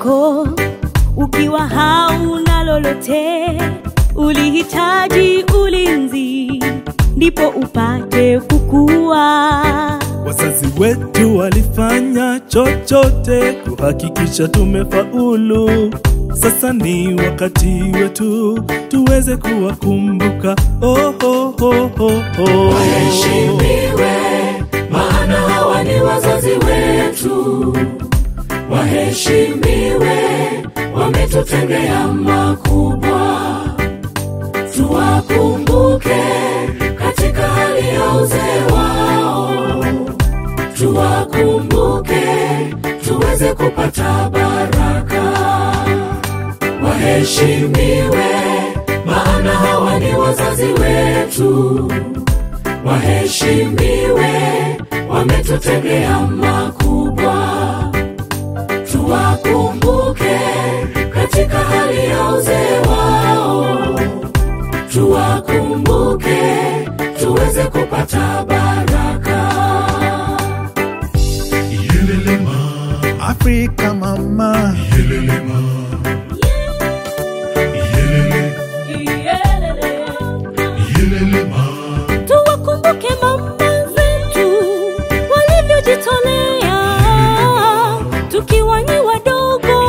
wako ukiwa hauna lolote, ulihitaji ulinzi ndipo upate kukua. Wazazi wetu walifanya chochote kuhakikisha tumefaulu. Sasa ni wakati wetu tuweze kuwakumbuka. Oh, oh, oh, oh, oh. Waheshimiwe, maana hawa ni wazazi wetu. Waheshimiwe, wametutendea makubwa. Tuwakumbuke katika hali ya uzee wao, tuwakumbuke tuweze kupata baraka. Waheshimiwe, maana hawa ni wazazi wetu. Waheshimiwe, wametutendea makubwa. Tuwakumbuke katika hali ya uzee wao, tuwakumbuke tuweze kupata baraka. Afrika mama, Tuwakumbuke mama zetu walivyojitolea tukiwa ni wadogo,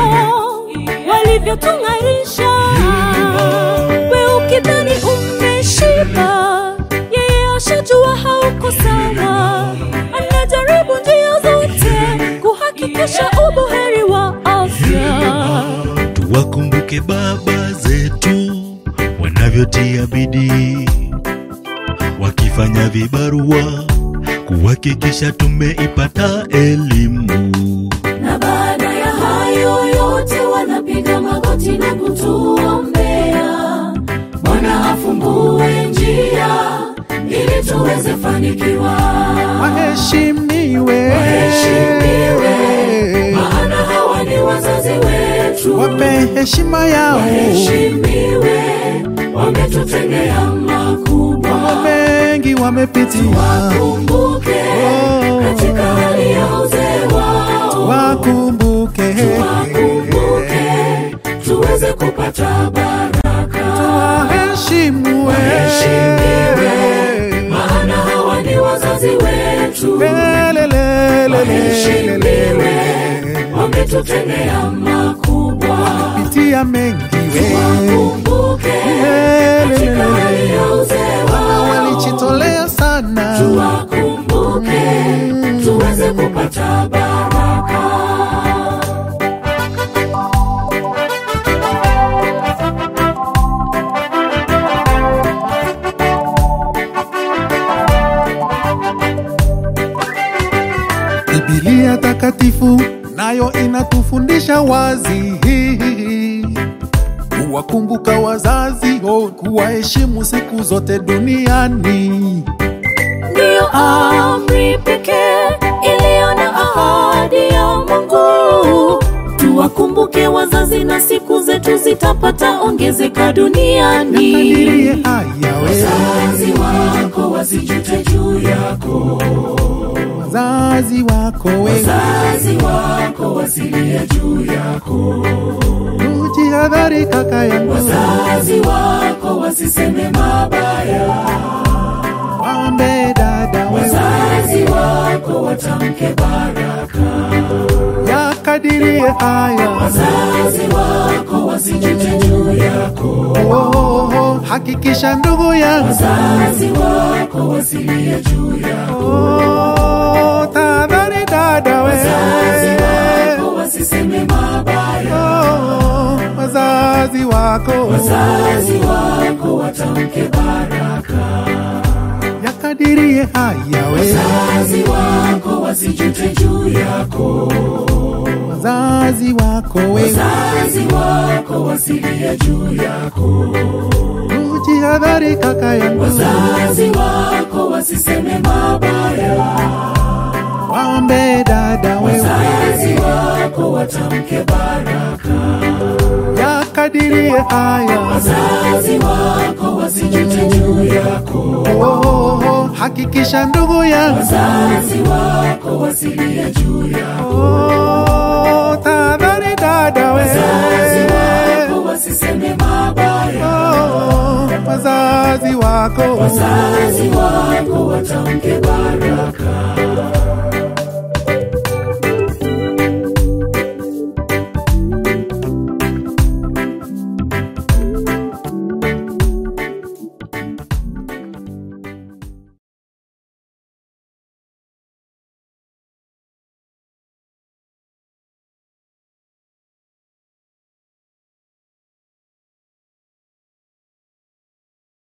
walivyotung'arisha. We ukidhani umeshiba, yeye ashajua hauko sawa, anajaribu njia zote kuhakikisha ubuheri wa afya. Tuwakumbuke baba zetu wanavyotia bidii, wakifanya vibarua kuhakikisha tumeipata elimu. na baada ya hayo yote wanapiga magoti na kutuombea bwana afungue njia ili tuweze fanikiwa waheshimiwe, Waheshimiwe, maana hawa ni wazazi wetu wape heshima yao, waheshimiwe wametutendea makubwa mambo mengi wamepitia, kumbuke katika hali ya uzee wao wakumbuke, wakumbuke tuweze kupata baraka waheshimiwe, Waheshimiwe, maana hawa ni wazazi wetu Waheshimiwe, wametutendea makubwa pitia mengi we wakumbuke katika hali ya uzee wao walijitolea sana, wakumbuke tuweze kupata baraka Biblia takatifu nayo inatufundisha wazi kuwakumbuka wazazi, oh, kuwaheshimu siku zote duniani. ndiyo amri pekee iliyo na ahadi ya Mungu. Tuwakumbuke wazazi na siku zetu zitapata ongezeka duniani. Kadirie haya we wazazi wako wasijute juu yako wazazi wako we, wazazi wako wasilie juu yako ujihadhari kaka yangu, wazazi wako wasiseme mabaya wambe dada we, wazazi wako watamke baraka yakadirie haya wazazi wako wasijute juu yako oh, oh, oh, hakikisha ndugu yangu wazazi wako wasilie juu yako oh, tahadhari dada we, wazazi wako wasiseme mabaya oh, wazazi wako wazazi wako watamke baraka yakadirie haya we, wazazi wako wasijute juu yako wazazi wako we, wazazi wako wasilie juu yako ujihadhari kaka yangu, wazazi wako wasiseme mabaya wambe dada we, wazazi wako watamke baraka yakadirie yakadirie haya wazazi wako wasijute juu yako oh, oh, oh, hakikisha ndugu yangu wazazi wako wasilie juu yako oh, tahadhari dada we wazazi wako wasiseme mabaya oh, wazazi wako wazazi wako watamke baraka